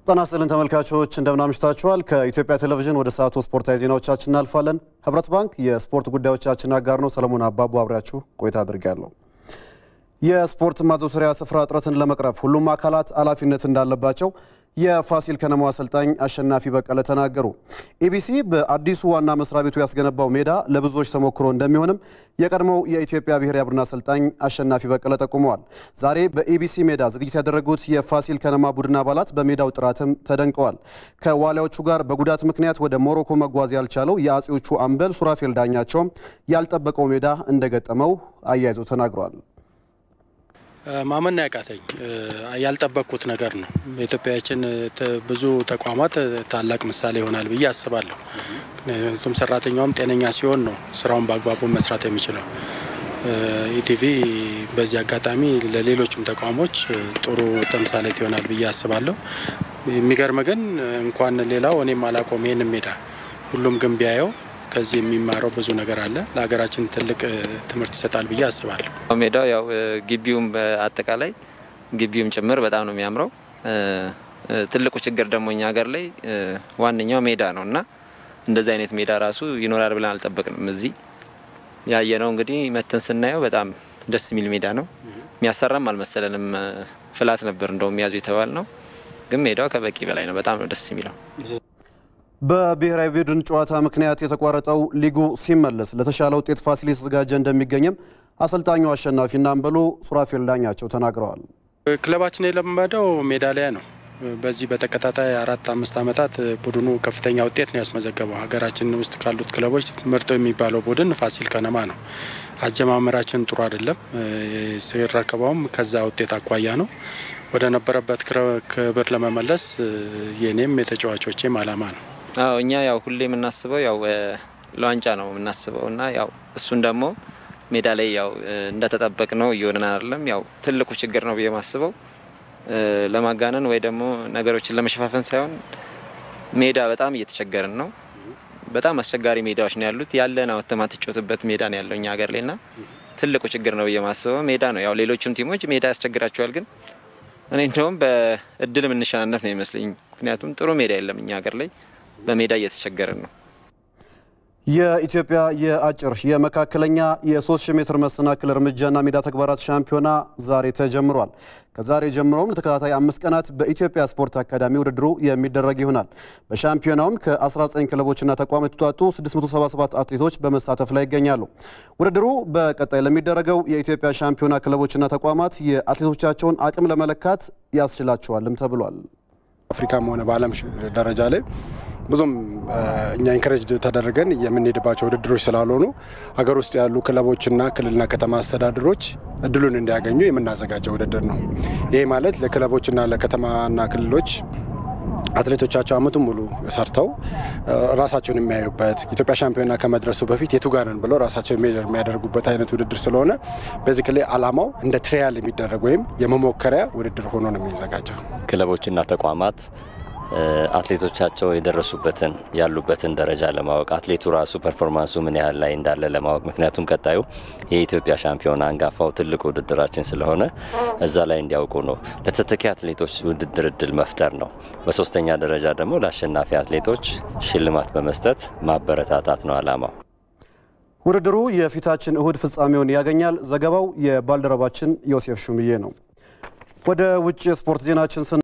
ጤና ይስጥልን ተመልካቾች እንደምን አምሽታችኋል። ከኢትዮጵያ ቴሌቪዥን ወደ ሰዓቱ ስፖርታዊ ዜናዎቻችን እናልፋለን። ህብረት ባንክ የስፖርት ጉዳዮቻችን አጋር ነው። ሰለሞን አባቡ አብሬያችሁ ቆይታ አድርጋለሁ። የስፖርት ማዘውተሪያ ስፍራ እጥረትን ለመቅረፍ ሁሉም አካላት ኃላፊነት እንዳለባቸው የፋሲል ከነማው አሰልጣኝ አሸናፊ በቀለ ተናገሩ። ኢቢሲ በአዲሱ ዋና መስሪያ ቤቱ ያስገነባው ሜዳ ለብዙዎች ተሞክሮ እንደሚሆንም የቀድሞው የኢትዮጵያ ብሔራዊ ቡድን አሰልጣኝ አሸናፊ በቀለ ጠቁመዋል። ዛሬ በኢቢሲ ሜዳ ዝግጅት ያደረጉት የፋሲል ከነማ ቡድን አባላት በሜዳው ጥራትም ተደንቀዋል። ከዋሊያዎቹ ጋር በጉዳት ምክንያት ወደ ሞሮኮ መጓዝ ያልቻለው የአጼዎቹ አምበል ሱራፌል ዳኛቸውም ያልጠበቀው ሜዳ እንደገጠመው አያይዘው ተናግረዋል። ማመን ያቃተኝ ያልጠበቅኩት ነገር ነው። በኢትዮጵያችን ብዙ ተቋማት ታላቅ ምሳሌ ይሆናል ብዬ አስባለሁ። ምክንያቱም ሰራተኛውም ጤነኛ ሲሆን ነው ስራውን በአግባቡ መስራት የሚችለው። ኢቲቪ በዚህ አጋጣሚ ለሌሎችም ተቋሞች ጥሩ ተምሳሌት ይሆናል ብዬ አስባለሁ። የሚገርም ግን እንኳን ሌላው እኔም አላቆም ይህን ሜዳ ሁሉም ግን ቢያየው ከዚህ የሚማረው ብዙ ነገር አለ። ለሀገራችን ትልቅ ትምህርት ይሰጣል ብዬ አስባለሁ። ሜዳው ያው ግቢውም በአጠቃላይ ግቢውም ጭምር በጣም ነው የሚያምረው። ትልቁ ችግር ደግሞ እኛ ሀገር ላይ ዋነኛው ሜዳ ነው እና እንደዚህ አይነት ሜዳ ራሱ ይኖራል ብለን አልጠበቅንም። እዚህ ያየነው እንግዲህ መተን ስናየው በጣም ደስ የሚል ሜዳ ነው። የሚያሰራም አልመሰለንም። ፍላት ነበር እንደውም ያዙ የተባል ነው፣ ግን ሜዳው ከበቂ በላይ ነው። በጣም ነው ደስ የሚለው። በብሔራዊ ቡድን ጨዋታ ምክንያት የተቋረጠው ሊጉ ሲመለስ ለተሻለ ውጤት ፋሲል የተዘጋጀ እንደሚገኝም አሰልጣኙ አሸናፊና አምበሉ ሱራፌል ዳኛቸው ተናግረዋል። ክለባችን የለመደው ሜዳሊያ ነው። በዚህ በተከታታይ አራት አምስት ዓመታት ቡድኑ ከፍተኛ ውጤት ነው ያስመዘገበው። ሀገራችን ውስጥ ካሉት ክለቦች ምርጡ የሚባለው ቡድን ፋሲል ከነማ ነው። አጀማመራችን ጥሩ አይደለም። ሲረከበውም ከዛ ውጤት አኳያ ነው ወደ ነበረበት ክብር ለመመለስ የኔም የተጫዋቾቼም አላማ ነው። አዎ እኛ ያው ሁሌ የምናስበው ያው ለዋንጫ ነው የምናስበው እና ያው እሱን ደግሞ ሜዳ ላይ ያው እንደተጠበቅ ነው እየሆንን አይደለም። ያው ትልቁ ችግር ነው ብዬ ማስበው ለማጋነን ወይ ደግሞ ነገሮችን ለመሸፋፈን ሳይሆን ሜዳ በጣም እየተቸገርን ነው። በጣም አስቸጋሪ ሜዳዎች ነው ያሉት። ያለን አወጥተህ ማትጫወትበት ሜዳ ነው ያለው እኛ ሀገር ላይ ና ትልቁ ችግር ነው ብዬ ማስበው ሜዳ ነው። ያው ሌሎችም ቲሞች ሜዳ ያስቸግራቸዋል፣ ግን እኔ እንደውም በእድል የምንሸናነፍ ነው ይመስለኝ። ምክንያቱም ጥሩ ሜዳ የለም እኛ ሀገር ላይ በሜዳ እየተቸገርን ነው። የኢትዮጵያ የአጭር የመካከለኛ የ3000 ሜትር መሰናክል እርምጃና ሜዳ ተግባራት ሻምፒዮና ዛሬ ተጀምሯል። ከዛሬ ጀምሮም ለተከታታይ አምስት ቀናት በኢትዮጵያ ስፖርት አካዳሚ ውድድሩ የሚደረግ ይሆናል። በሻምፒዮናውም ከ19 ክለቦችና ተቋማት የተውጣጡ 677 አትሌቶች በመሳተፍ ላይ ይገኛሉ። ውድድሩ በቀጣይ ለሚደረገው የኢትዮጵያ ሻምፒዮና ክለቦችና ተቋማት የአትሌቶቻቸውን አቅም ለመለካት ያስችላቸዋልም ተብሏል። አፍሪካም ሆነ በዓለም ደረጃ ላይ ብዙም እኛ ኢንከሬጅ ተደርገን የምንሄድባቸው ውድድሮች ስላልሆኑ ሀገር ውስጥ ያሉ ክለቦችና ክልልና ከተማ አስተዳደሮች እድሉን እንዲያገኙ የምናዘጋጀው ውድድር ነው። ይህ ማለት ለክለቦችና ለከተማና ክልሎች አትሌቶቻቸው አመቱን ሙሉ ሰርተው ራሳቸውን የሚያዩበት ኢትዮጵያ ሻምፒዮና ከመድረሱ በፊት የቱጋነን ብለው ራሳቸው ሜጀር የሚያደርጉበት አይነት ውድድር ስለሆነ በዚህ ክልል አላማው እንደ ትሪያል የሚደረግ ወይም የመሞከሪያ ውድድር ሆኖ ነው የሚዘጋጀው። ክለቦችና ተቋማት አትሌቶቻቸው የደረሱበትን ያሉበትን ደረጃ ለማወቅ አትሌቱ ራሱ ፐርፎርማንሱ ምን ያህል ላይ እንዳለ ለማወቅ ምክንያቱም ቀጣዩ የኢትዮጵያ ሻምፒዮና አንጋፋው ትልቅ ውድድራችን ስለሆነ እዛ ላይ እንዲያውቁ ነው። ለተተኪ አትሌቶች ውድድር እድል መፍጠር ነው። በሶስተኛ ደረጃ ደግሞ ለአሸናፊ አትሌቶች ሽልማት በመስጠት ማበረታታት ነው አላማው። ውድድሩ የፊታችን እሁድ ፍጻሜውን ያገኛል። ዘገባው የባልደረባችን ዮሴፍ ሹምዬ ነው። ወደ ውጭ የስፖርት ዜናችን